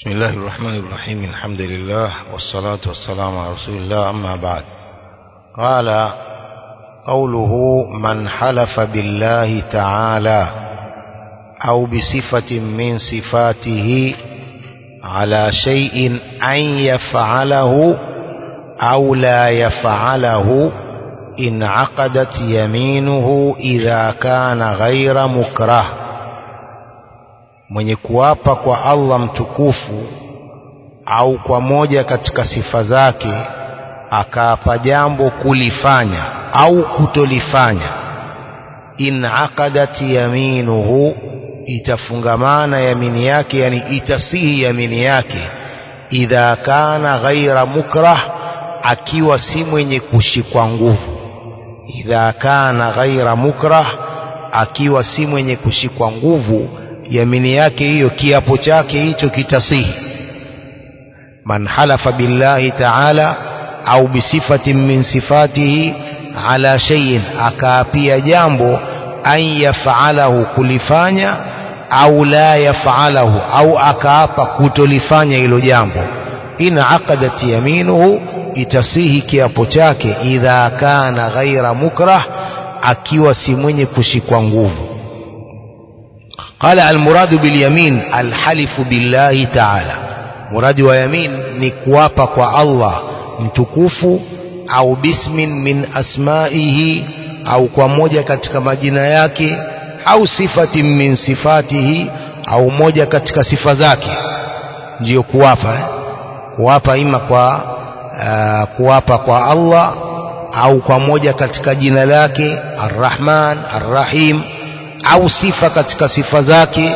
بسم الله الرحمن الرحيم الحمد لله والصلاة والسلام على رسول الله أما بعد قال قوله من حلف بالله تعالى أو بصفة من صفاته على شيء أن يفعله أو لا يفعله إن عقدت يمينه إذا كان غير مكره mwenye kuapa kwa Allah mtukufu au kwa moja katika sifa zake akaapa jambo kulifanya au kutolifanya in aqadat yaminuhu itafungamana yamini yake yani itasihi yamini yake idha kana ghaira mukrah akiwa si mwenye kushikwa nguvu idha kana ghaira mukrah akiwa si mwenye kushikwa nguvu yamini yake hiyo kiapo chake hicho kitasihi man halafa billahi ta'ala au bisifatin min sifatihi ala shay'in akaapia jambo an yaf'alahu kulifanya au la yaf'alahu au akaapa kutolifanya hilo jambo in aqadat yaminuhu itasihi kiapo chake idha kana ghaira mukrah akiwa si mwenye kushikwa nguvu قال المراد باليمين الحلف بالله تعالى مراد ويمين نكوابا kwa Allah mtukufu au bismin min asmaihi au kwa moja katika majina yake au sifatin min sifatihi au moja katika sifa zake ndiyo kuwapa eh? kuwapa ima kwa uh, kuwapa kwa Allah au kwa moja katika jina lake Ar-Rahman Ar-Rahim au sifa katika sifa zake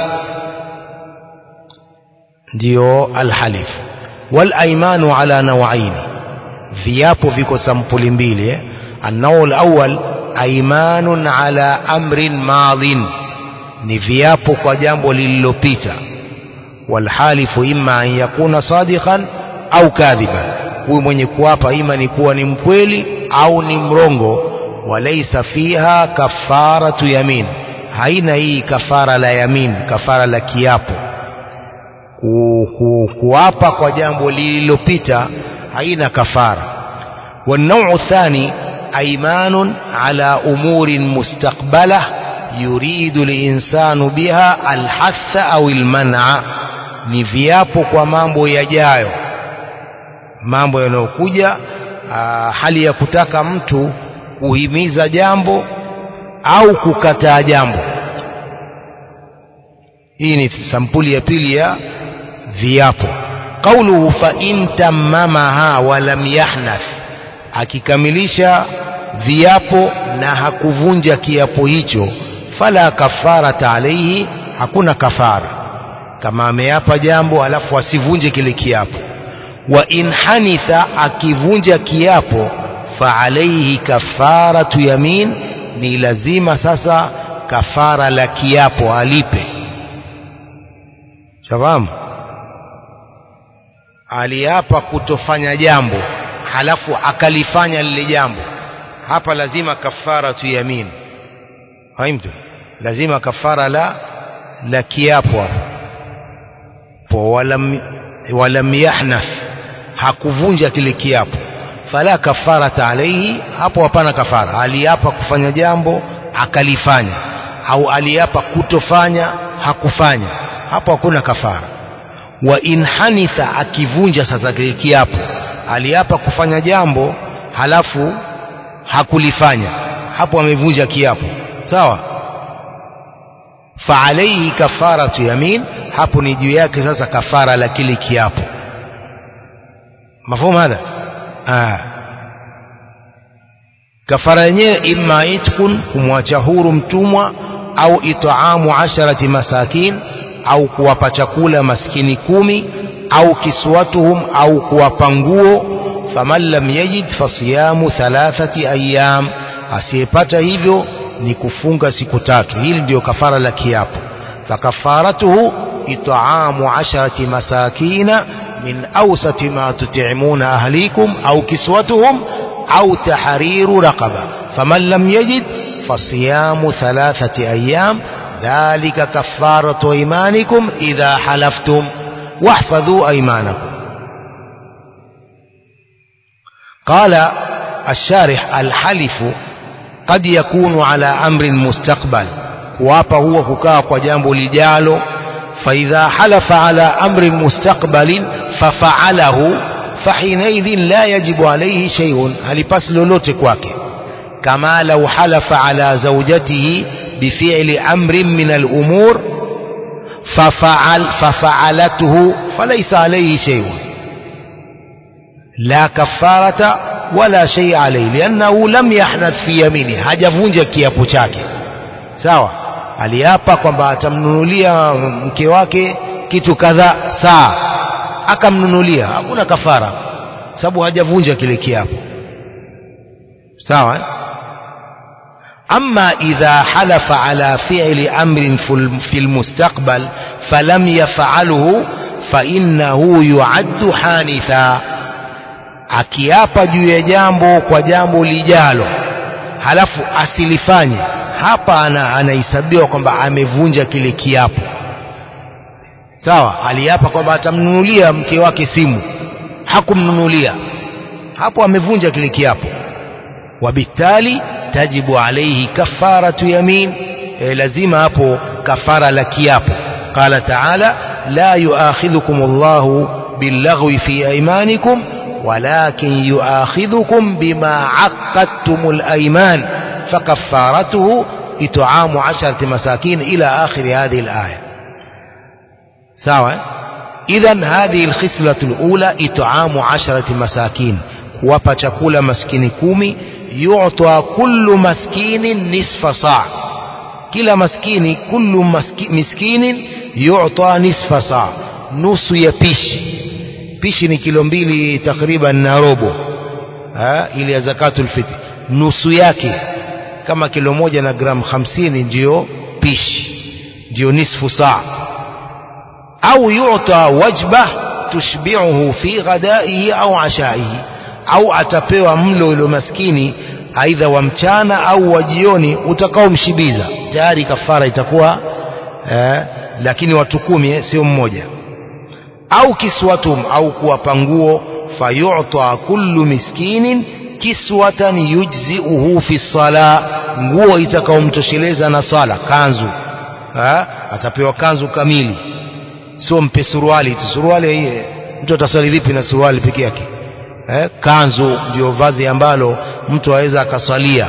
ndio alhalif wal aymanu ala nawaini viapo viko sampuli mbili النوع الأول أيمان على أمر ماض ni viapo kwa jambo lililopita walhalifu imma an yakuna sadiqan au kadhiban huyu mwenye kuapa ima ni kuwa ni mkweli au ni mrongo walaysa fiha kafaratu yamin haina hii kafara la yamin kafara la kiapo ku, ku, kuapa kwa jambo lililopita haina kafara والنوع الثاني أيمان على أمور مستقبلة يريد الإنسان بها الحث أو المنع ni viapo kwa mambo yajayo mambo yanayokuja hali ya kutaka mtu kuhimiza jambo au kukataa jambo hii ni sampuli ya pili ya viapo qauluhu fa in tammamaha wa lam yahnath akikamilisha viapo na hakuvunja kiapo hicho fala kafarata alaihi hakuna kafara kama ameapa jambo alafu asivunje kile kiapo wa in hanitha akivunja kiapo fa alaihi kafaratu yamin ni lazima sasa kafara la kiapo alipe shafahamu aliapa kutofanya jambo halafu akalifanya lile jambo hapa lazima kafara tu yamin fahamtu lazima kafara la la kiapo hapo walam walam yahnath hakuvunja kile kiapo fala kafarata alaihi hapo hapana kafara aliapa kufanya jambo akalifanya au aliapa kutofanya hakufanya hapo hakuna kafara wa in hanitha akivunja sasa kile kiapo aliapa kufanya jambo halafu hakulifanya hapo amevunja kiapo sawa fa alayhi kafaratu yamin hapo ni juu yake sasa kafara la kile kiapo mafumu hadha ah kafara yenyewe imma itkun kumwacha huru mtumwa au itaamu asharati masakin au kuwapa chakula maskini kumi au kiswatuhum au kuwapa nguo faman lam yajid fasiyamu thalathati ayyam asiyepata hivyo ni kufunga siku tatu hili ndio kafara la kiapo fakafaratuhu itaamu asharati masakina min awsati ma tut'imuna ahlikum au kiswatuhum au tahriru raqaba faman lam yajid fasiyamu thalathati ayyam dhalika kafaratu imanikum idha halaftum واحفظوا أيمانكم قال الشارح الحلف قد يكون على أمر مستقبل kuapa huwa kukaa kwa jambo lijalo faidha halafa ala amrin mustaqbalin fafaalahu fahinaidhin la yajibu alaihi sheiun halipasi lolote kwake kama lau halafa ala zaujatihi bifili amrin min alumur ففعل ففعلته فليس عليه شيء لا كفارة ولا شيء عليه لأنه لم يحنث في يمينه hajavunja kiapo chake sawa aliapa kwamba atamnunulia mke wake kitu kadhaa saa akamnunulia hakuna kafara sababu hajavunja kile kiapo sawa أما إذا حلف على فعل أمر في المستقبل فلم يفعله فإنه يعد حانثا akiapa juu ya jambo kwa jambo lijalo halafu asilifanye hapa anahesabiwa kwamba amevunja kile kiapo sawa aliapa kwamba atamnunulia mke wake simu hakumnunulia hapo amevunja kile kiapo wabitali tajibu alaihi kafaratu yamin e, lazima hapo kafara la kiapo qala taala la yuakhidhukum Allahu billaghwi fi aymanikum walakin yuakhidhukum bima aqadtumul ayman fakaffaratuhu it'amu 'asharati masakin ila akhir hadhihi al-aya sawa idhan hadhihi al-khislatu al-ula it'amu 'asharati masakin kuwapa chakula maskini kumi yu'ta kullu maskinin nisfa saa kila maskini kullu maski, miskinin yu'ta nisfa saa nusu ya pishi pishi ni kilo mbili takriban na robo ha, ile ya zakatul fitr nusu yake kama kilo moja na gramu hamsini ndiyo pishi ndiyo nisfu saa au yu'ta wajba tushbi'uhu fi ghadaihi au ashaihi au atapewa mlo ule maskini aidha wa mchana au wa jioni utakaomshibiza tayari kafara itakuwa eh, lakini watu kumi sio mmoja au kiswatum au kuwapa nguo fayu'ta kullu miskinin kiswatan yujziuhu fi sala nguo itakaomtosheleza na sala kanzu ha? atapewa kanzu kamili sio mpe suruali suruali hii mtu ataswali vipi na suruali peke yake eh, kanzu ndio vazi ambalo mtu aweza akaswalia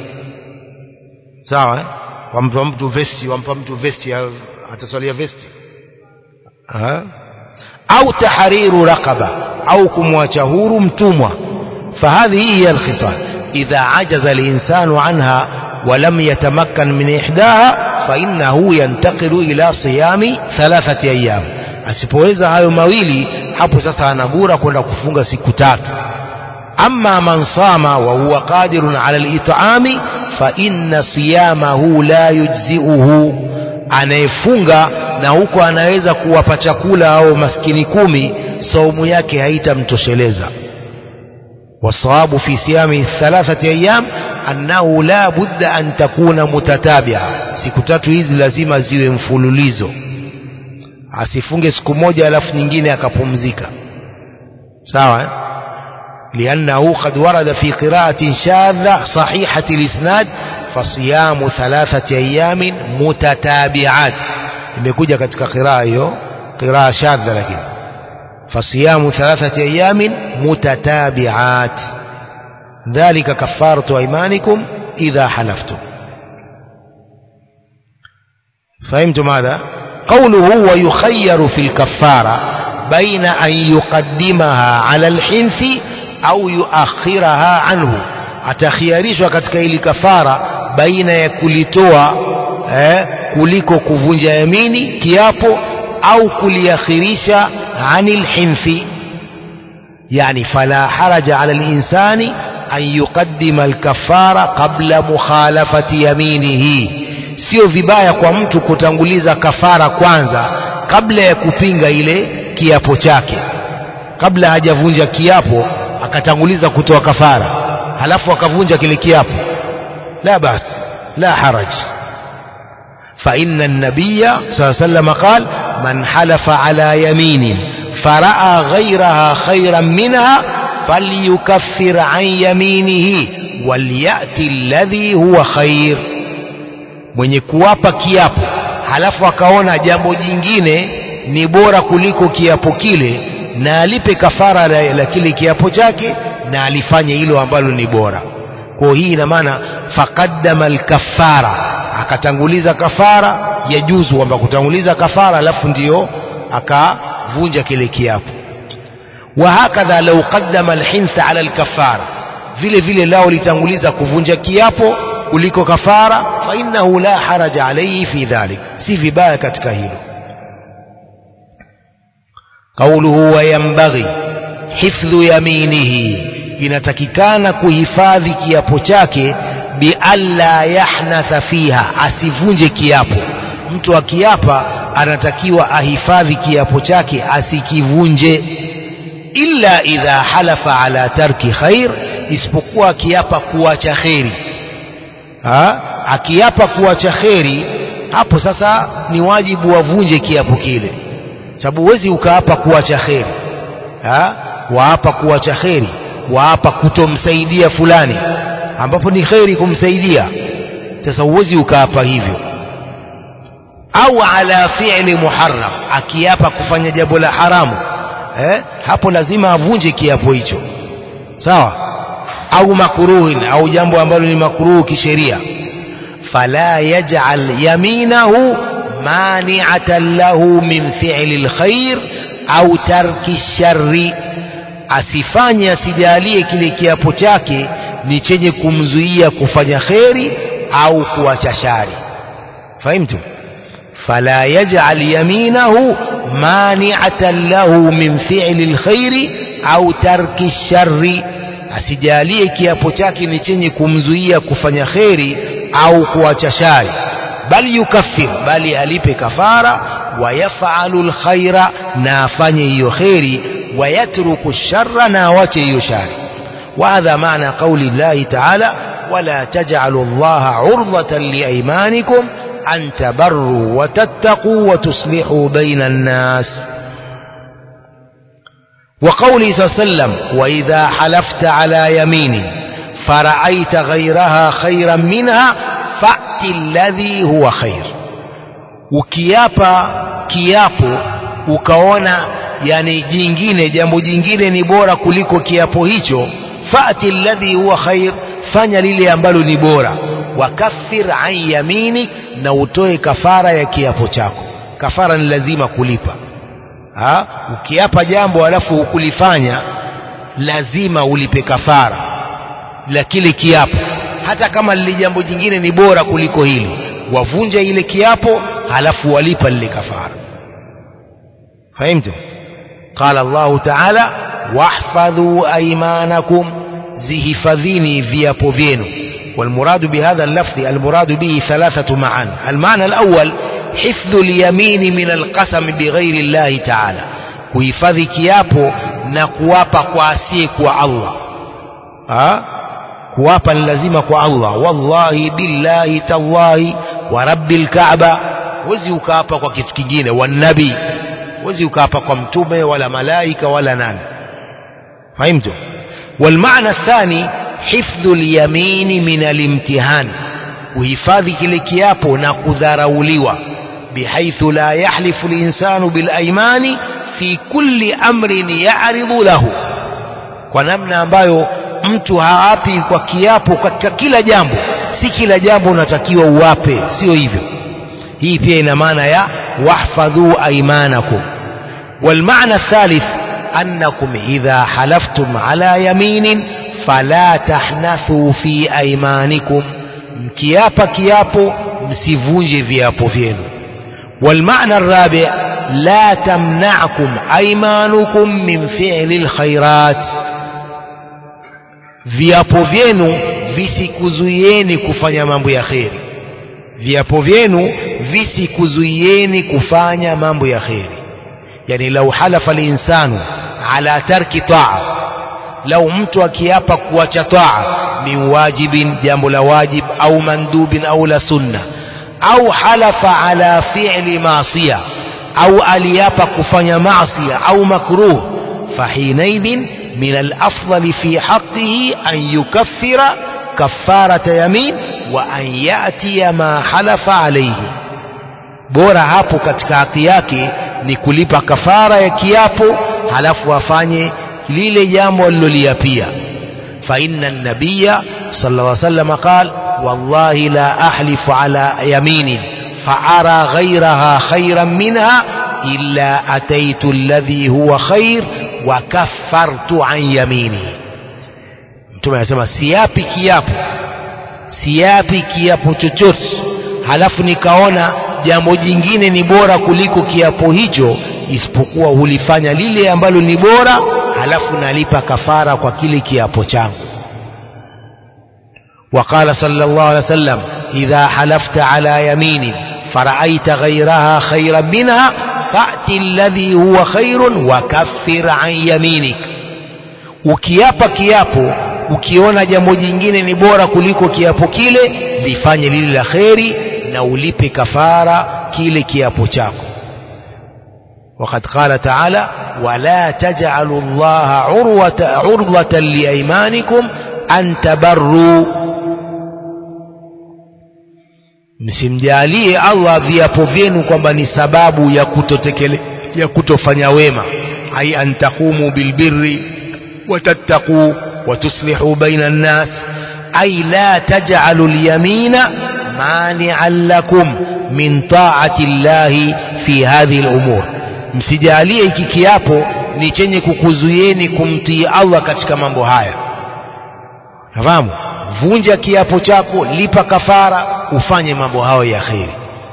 sawa eh? wampa mtu vesti wampa mtu vesti ataswalia vesti ha? au tahriru raqaba au kumwacha huru mtumwa فهذه هي الخصال إذا عجز الإنسان عنها ولم يتمكن من إحداها فإنه ينتقل إلى صيام ثلاثة أيام asipoweza hayo mawili hapo sasa anagura kwenda kufunga siku tatu amma man sama wa huwa qadirun ala al-it'ami fa inna siyamahu la yujzi'uhu anayefunga na huko anaweza kuwapa chakula au maskini kumi saumu yake haitamtosheleza والصواب في صيام ثلاثة أيام أنه لا بد أن تكون متتابعة siku tatu hizi lazima ziwe mfululizo asifunge siku moja alafu nyingine akapumzika sawa لأنه قد ورد في قراءة شاذة صحيحة الإسناد فصيام ثلاثة أيام متتابعات imekuja katika qiraa hiyo qiraa shadha lakini فصيام ثلاثة أيام متتابعات ذلك كفارة أيمانكم إذا حلفتم فهمتم هذا قوله ويخير في الكفارة بين أن يقدمها على الحنث أو يؤخرها عنه atakhiyarishwa katika ili kafara baina ya kulitoa eh, kuliko kuvunja yamini kiapo au kuliakhirisha anil hinthi yani fala haraja ala linsani an yuqaddima alkafara qabla mukhalafati yaminihi sio vibaya kwa mtu kutanguliza kafara kwanza kabla ya kupinga ile kiapo chake kabla hajavunja kiapo akatanguliza kutoa kafara halafu akavunja kile kiapo la bas la haraj فإن النبي صلى الله عليه وسلم قال man halafa ala yaminin faraa ghairaha khairan minha falyukaffir an yaminihi walyati alladhi huwa khair mwenye kuwapa kiapo halafu akaona jambo jingine ni bora kuliko kiapo kile na alipe kafara la, la kile kiapo chake na alifanye hilo ambalo ni bora kwa hii ina maana faqaddama alkafara akatanguliza kafara yajuzu kwamba kutanguliza kafara alafu ndiyo akavunja kile kiapo وهكذا لو قدم الحنث على الكفارة vile vile lao litanguliza kuvunja kiapo kuliko kafara fa innahu la haraja alayhi fi dhalik si vibaya katika hilo qawluhu wa yanbaghi hifdhu yaminihi inatakikana kuhifadhi kiapo chake bialla yahnatha fiha asivunje kiapo mtu akiapa anatakiwa ahifadhi kiapo chake asikivunje illa idha halafa ala tarki khair isipokuwa akiapa kuacha kheri ha? akiapa kuacha kheri hapo sasa ni wajibu wavunje kiapo kile sababu huwezi ukaapa kuacha kheri ha? waapa kuacha kheri waapa kutomsaidia fulani ambapo ni kheri kumsaidia sasa huwezi ukaapa hivyo au ala fi'li muharram akiapa kufanya jambo la haramu eh? hapo lazima avunje kiapo hicho sawa au makruhin au jambo ambalo ni makruhu kisheria fala yaj'al yaminahu mani'atan lahu min fi'li alkhair au tarki sharri asifanye asijalie kile kiapo chake ni chenye kumzuia kufanya kheri au kuacha shari fahimtu فلا يجعل يمينه مانعة له من فعل الخير أو ترك الشر asijalie kiapo chake ni chenye kumzuia kufanya kheri au kuacha shari bali yukaffir bali alipe kafara wayafalu lkhaira na afanye hiyo kheri wayatruku sharra na awache hiyo shari وهذا معنى قول الله تعالى ولا تجعلوا الله عرضة لأيمانكم أن تبروا وتتقوا وتصلحوا بين الناس وقوله صلى الله عليه وسلم وإذا حلفت على يمين فرأيت غيرها خيرا منها فأت الذي هو خير ukiapa kiapo ukaona yani jingine jambo jingine ni bora kuliko kiapo hicho fati alladhi huwa khair fanya lile ambalo ni bora wakaffir an yaminik na utoe kafara ya kiapo chako kafara ni lazima kulipa ha? ukiapa jambo alafu hukulifanya lazima ulipe kafara la kile kiapo hata kama lile jambo jingine ni bora kuliko hili wavunja ile kiapo halafu walipa lile kafara fahimtum qala Allahu ta'ala wahfadhu aymanakum zihifadhini viapo vyenu والمراد بهذا اللفظ المراد به ثلاثة معان المعنى الأول حفظ اليمين من القسم بغير الله تعالى kuhifadhi kiapo na kuwapa kwa asiye kwa Allah ha? kuwapa ni lazima kwa Allah wallahi billahi tallahi wa rabbil kaaba huwezi ukaapa kwa kitu kingine wanabii huwezi ukaapa kwa mtume wala malaika wala nani fahimtu والمعنى الثاني حفظ اليمين من الامتحان kuhifadhi kile kiapo na kudharauliwa bihaithu la yahlifu linsanu bilaimani fi kulli amrin yaridhu lahu kwa namna ambayo mtu haapi kwa kiapo katika kila jambo si kila jambo unatakiwa uwape sio hivyo hii pia ina maana ya wahfadhu aimanakum والمعنى الثالث أنكم إذا حلفتم على يمين فلا تحنثوا في أيمانكم mkiapa kiapo msivunje viapo vyenu والمعنى الرابع لا تمنعكم أيمانكم من فعل الخيرات viapo vyenu visikuzuieni kufanya mambo ya kheri viapo vyenu visikuzuieni kufanya mambo ya kheri yani lau halafa linsanu ala tarki taa lau mtu akiapa kuacha taa min wajibin jambo la wajib au mandubin au la sunna au halafa ala fi'li maasiya au aliapa kufanya maasi au makruh fahinaidhin min alafdali fi haqqihi an yukaffira kafarata yamin wa an yatiya ma halafa alayhi bora hapo katika haki yake ni kulipa kafara ya kiapo halafu afanye lile jambo aliloliapia فإن النبي صلى الله عليه وسلم قال والله لا أحلف على يمين فأرى غيرها خيرا منها إلا أتيت الذي هو خير وكفرت عن يميني mtume anasema siapi kiapo siapi kiapo chochote halafu nikaona jambo jingine ni bora kuliko kiapo hicho isipokuwa hulifanya lile ambalo ni bora halafu nalipa kafara kwa kile kiapo changu وقال صلى الله عليه وسلم إذا حلفت على يمين فرأيت غيرها خيرا منها فأت الذي هو خير وكفر عن يمينك ukiapa kiapo ukiona jambo jingine ni bora kuliko kiapo kile lifanye lile la kheri na ulipe kafara kile kiapo chako وقد قال تعالى ولا تجعلوا الله عروة عرضة لأيمانكم أن تبروا msimjalie Allah viapo vyenu kwamba ni sababu ya kutotekele ya kutofanya wema ai an taqumu bilbirri watattaqu watuslihu baina an-nas ai la taj'alu al-yamina mani'an lakum min ta'ati Allah fi hadhihi al-umur msijalie hiki kiapo ni chenye kukuzuieni kumtii Allah katika mambo haya nafahamu vunja kiapo chako lipa kafara ufanye mambo hayo ya kheri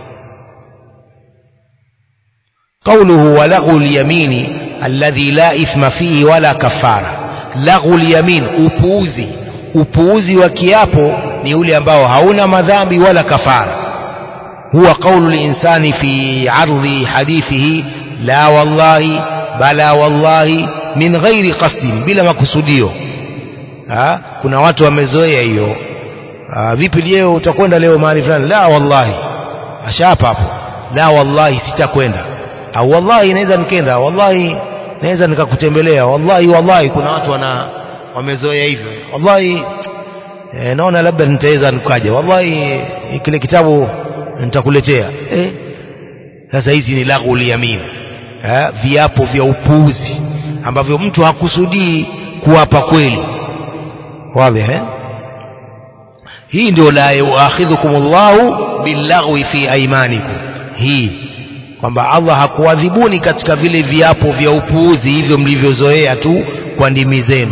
قوله ولغو اليمين الذي لا إثم فيه ولا كفارة لغو اليمين upuuzi upuuzi wa kiapo ni ule ambao hauna madhambi wala kafara huwa قول الإنسان في عرض حديثه لا والله بلا والله من غير قصد bila makusudio ha? kuna watu wamezoea hiyo vipi leo utakwenda leo mahali fulani la wallahi ashapa hapo la wallahi sitakwenda au wallahi naweza nikenda wallahi naweza nikakutembelea wallahi wallahi kuna watu wana wamezoea hivyo wallahi e, naona labda nitaweza nikaja wallahi kile kitabu nitakuletea eh sasa hizi ni laghul yamin eh, viapo vya upuuzi ambavyo mtu hakusudii kuwapa kweli wazi eh hii ndio la yuakhidhukum Allahu billaghwi fi aymanikum hii kwamba Allah hakuadhibuni katika vile viapo vya upuuzi hivyo mlivyozoea tu kwa ndimi zenu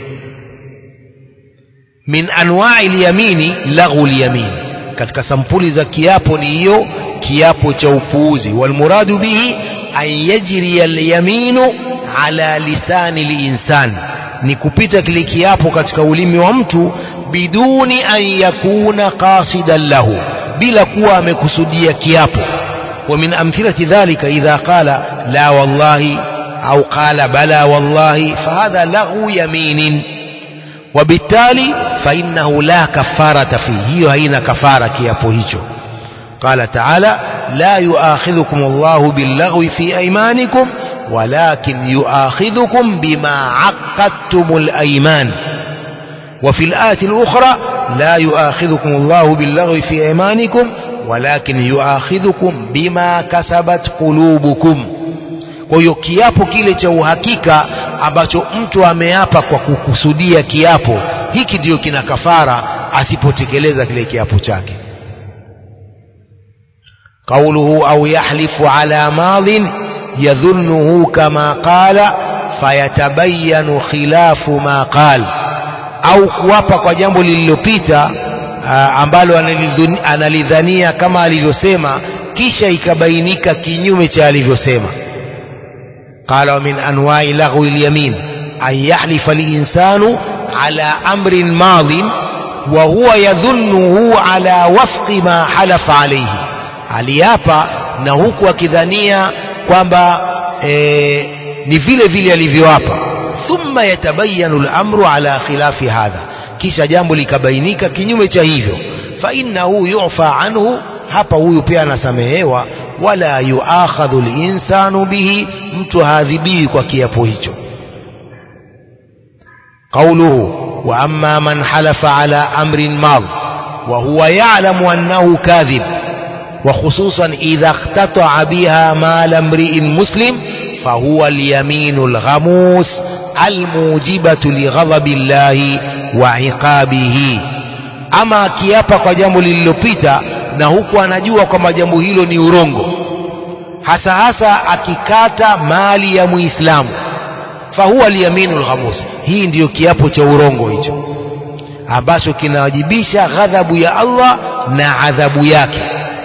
min anwa'i al-yamini laghu al-yamin katika sampuli za kiapo ni hiyo kiapo cha upuuzi walmuradu bihi an yajri al-yaminu ala lisani al-insan ni kupita kile kiapo katika ulimi wa mtu biduni an yakuna qasidan lahu bila kuwa amekusudia kiapo wa min amthilati dhalika idha qala la wallahi au qala bala wallahi fahadha lahu yaminin وبالتالي فإنه لا كفارة فيه هي هين كفارة كيابو هيجو قال تعالى لا يؤاخذكم الله باللغو في أيمانكم ولكن يؤاخذكم بما عقدتم الأيمان وفي الآية الأخرى لا يؤاخذكم الله باللغو في أيمانكم ولكن يؤاخذكم بما كسبت قلوبكم kwa hiyo kiapo kile cha uhakika ambacho mtu ameapa kwa kukusudia kiapo hiki ndiyo kina kafara asipotekeleza kile kiapo chake قوله أو يحلف على ماض يظنه كما قال فيتبين خلاف ما قال au kuapa kwa jambo lililopita ambalo analidhania kama alivyosema kisha ikabainika kinyume cha alivyosema قال ومن أنواع لغو اليمين أن يحلف الإنسان على أمر ماض وهو يظنه على وفق ما حلف عليه aliapa na huku akidhania kwamba e, ni vile vile alivyoapa thumma yatabayanu al-amru ala khilafi hadha kisha jambo likabainika kinyume cha hivyo fa innahu yu'fa anhu hapa huyu pia anasamehewa wala yuakhadhu linsanu bihi mtu haadhibiwi kwa kiapo hicho قوله وأما من حلف على أمر ماض وهو يعلم أنه كاذب وخصوصا إذا اختطع بها مال امرئ مسلم فهو اليمين الغموس الموجبة لغضب الله وعقابه ama akiapa kwa jambo lililopita na huku anajua kwamba jambo hilo ni urongo hasa hasa akikata mali ya muislamu fahuwa liyaminu lghamus hii ndiyo kiapo cha urongo hicho ambacho kinawajibisha ghadhabu ya Allah na adhabu yake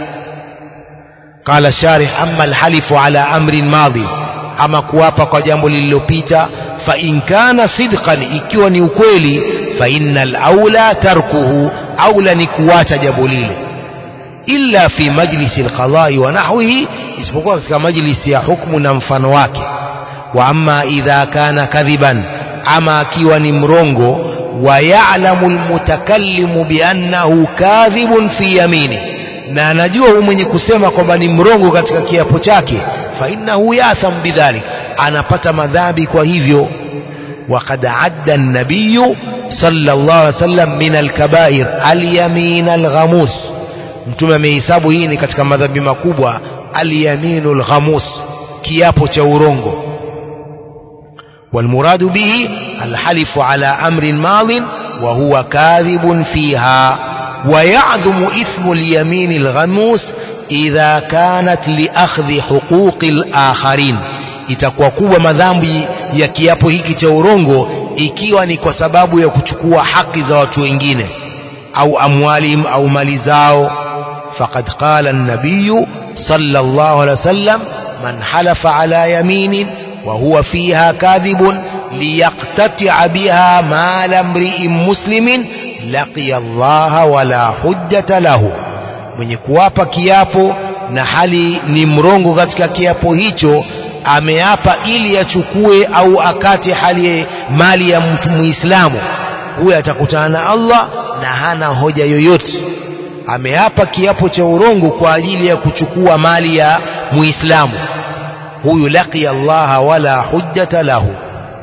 قال الشارح أما الحلف على أمر ماضي أما كوابا قجامب للوبيتا فإن كان صدقا إكيوني ukweli فإن الأولى تركه أولى نكوات جبوليل إلا في مجلس القضاء ونحوه isipokuwa katika majlisi ya hukmu na mfano wake wa amma idha kana kadhiban ama akiwa ni mrongo wa ya'lamu almutakallimu biannahu kadhibun fi yamini na anajua huyu mwenye kusema kwamba ni mrongo katika kiapo chake fa innahu yatham bidhalik anapata madhambi kwa hivyo وقد عد النبي صلى الله عليه وسلم من الكبائر اليمين الغموس mtume amehesabu hii ni katika madhambi makubwa alyaminu lghamus kiapo cha urongo والمراد به الحلف على أمر ماض وهو كاذب فيها ويعظم إثم اليمين الغموس إذا كانت لأخذ حقوق الآخرين itakuwa kubwa madhambi ya kiapo hiki cha urongo ikiwa ni kwa sababu ya kuchukua haki za watu wengine au amwalihim au mali zao faqad qala an-nabiy sallallahu alaihi wasallam man halafa ala yaminin wa huwa fiha kadhibun liyaqtati'a biha mala imri'in muslimin laqiya Allah wala hujjata lahu mwenye kuwapa kiapo na hali ni mrongo katika kiapo hicho ameapa ili achukue au akate hali mali ya mtu muislamu huyo atakutana na Allah na hana hoja yoyote ameapa kiapo cha urongo kwa ajili ya kuchukua mali ya muislamu huyu laqiya Allah wala hujjata lahu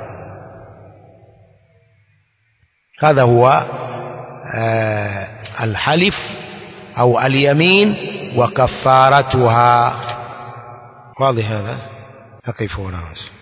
هذا هو آه الحلف أو اليمين وكفارتها واضح هذا أقف هنا